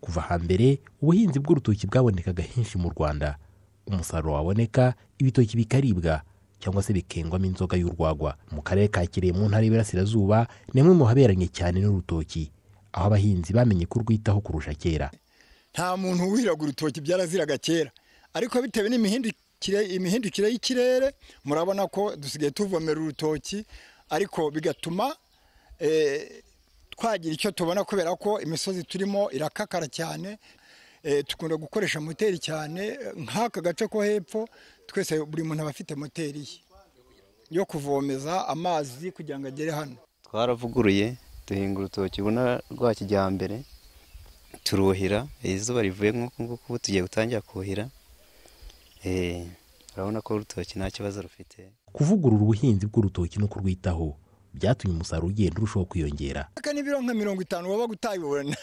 kuva hambere ubuhinzi bw'urutoki bwabonekaga henshi mu rwanda umusaruro waboneka ibitoki bikaribwa cyangwa se bikengwamo inzoga y'urwagwa mu karere ka kirehe mu ntara y'iburasirazuba ni hamwe mu haberanye cyane n'urutoki aho abahinzi bamenye kurwitaho kurusha kera nta muntu wuriraga urutoki byaraziraga kera ariko bitewe n'imihindukire imihindukire y'ikirere murabona ko dusigaye tuvomera urutoki ariko bigatuma eh, twagira icyo tubona kubera ko imisozi turimo irakakara cyane Eh, dukunda gukoresha moteri cyane eh, nk'aka gace ko hepfo twese buri muntu aba afite moteri ye yo kuvomeza amazi kugira ngo agere hano twaravuguruye duhinga urutoki ubona rwa kijyambere turuhira eh, izuba rivuye nk'uku nguku ubu tugiye gutangira kuhira eh, urabona ko urutoki nta kibazo rufite kuvugurura ubuhinzi bw'urutoki no kurwitaho byatumye umusaruro ugenda urushaho kwiyongera aka ni ibiro nka mirongo itanu wabaga utayibona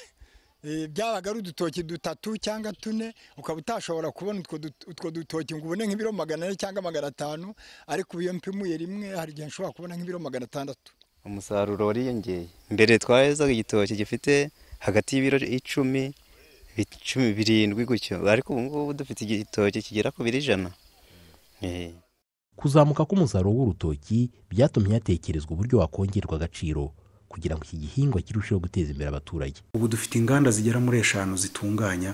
Eh, byabaga ari udutoki dutatu cyangwa tune ukaba utashobora kubona utwo dut- utwo dutoki ngo ubone nk'ibiro magana ane cyangwa magana atanu ariko ubu iyo mpimuye rimwe hari igihe nshobora kubona nk'ibiro magana atandatu umusaruro wariyongeye mbere twahezaga igitoki gifite hagati y'ibiro icumi bi- cumi birindwi gutyo ariko ubu ngubu dufite igitoki kigera ku biro ijana Eh. kuzamuka k'umusaruro w'urutoki byatumye hatekerezwa uburyo wakongerwa agaciro kugira ngo iki gihingwa kirusheho guteza imbere abaturage ubu dufite inganda zigera muri eshanu zitunganya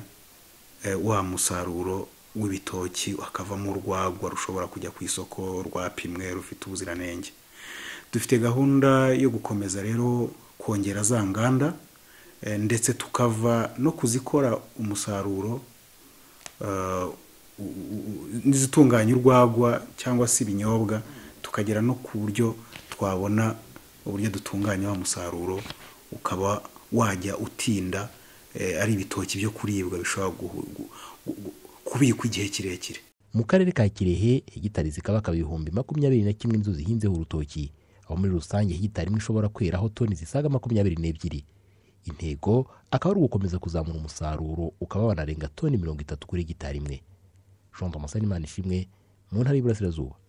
eh, wa musaruro w'ibitoki hakavamo urwagwa rushobora kujya ku isoko rwapimwe rufite ubuziranenge dufite gahunda yo gukomeza rero kongera za nganda eh, ndetse tukava no kuzikora umusaruro eh, u- u- u- n'izitunganya urwagwa cyangwa se ibinyobwa tukagera no ku buryo twabona uburyo dutunganya wa musaruro ukaba wajya utinda eh, ari ibitoki byo kuribwa bishobora guhu- gu- gu- kubikwa igihe kirekire mu karere ka kirehe hegitari zikaba akaba ibihumbi makumyabiri na kimwe inzu zihinzeho urutoki aho muri rusange hegitari imwe ishobora kweraho toni zisaga makumyabiri n'ebyiri intego akaba ari ugukomeza kuzamura umusaruro ukaba wanarenga toni mirongo itatu kuri hegitari imwe jean thomas imana ishimwe mu ntara y'iburasirazuba